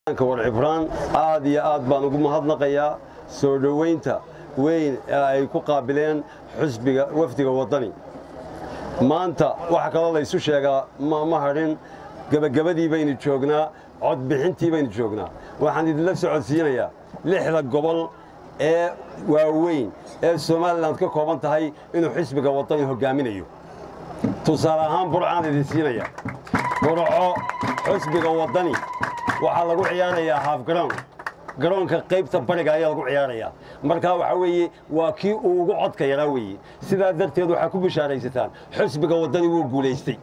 war cibraan aad iyo aad baan ugu mahadnaqayaa soo dhoweynta weyn ee ay ku qaabileen xusbiga wafdiga waddani maanta waxa kaloo laysu sheegaa ma hadhin gebagabadii baynu joognaa codbixintii baynu joognaa waxaan idinla socodsiinayaa lixda gobol ee waaweyn ee somalilan ka kooban tahay inuu xisbiga waddani hoggaaminayo tusaale ahaan burcaan idin siinaya burco xusbiga waddani waxaa lagu ciyaarayaa haaf garoon garoonka qaybta bariga ayaa lagu ciyaarayaa markaa waxaa weeye waa kii uu ugu codka yaraa weeye sidaa darteed waxaa ku bishaaraysataan xusbiga waddani wuu guulaystay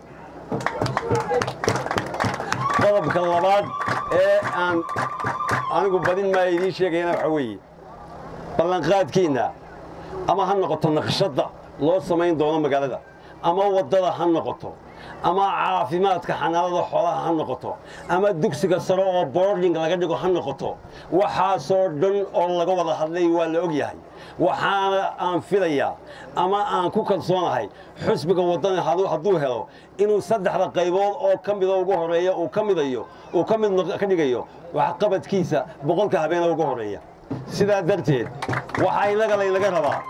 qodobka labaad ee aan anigu badin maaya idiin sheegayana waxaa weeye ballanqaadkiinna ama ha noqoto naqshadda loo samayn doono magaalada ama waddada ha noqoto ama caafimaadka xanaanada xoolaha ha noqoto ama dugsiga sare oo boording laga dhigo ha noqoto waxaasoo dhan oo laga wada hadlay waa la og yahay waxaana aan filayaa ama aan ku kalsoonahay xusbiga waddani hadduu helo inuu saddexda qaybood oo ka mida ugu horeeya uu ka midayo uu ka mid ka dhigayo waxqabadkiisa boqolka habeena ugu horeeya sidaa darteed waxaa innaga laynaga rabaa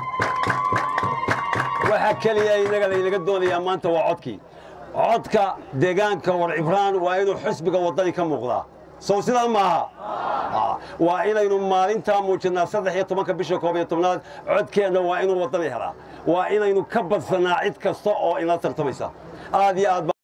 waxa keliya innaga laynaga doonayaa maanta waa codkii codka deegaanka war cibraan waa inuu xusbiga waddani ka muuqdaa sow sidaa maaha waa inaynu maalintaa muujinnaa saddex iyo tobanka bisha koob iyo tobnaad codkeenna waa inuu waddani helaa waa inaynu ka badsanaa cid kasta oo ina tartamaysa aad iyo aad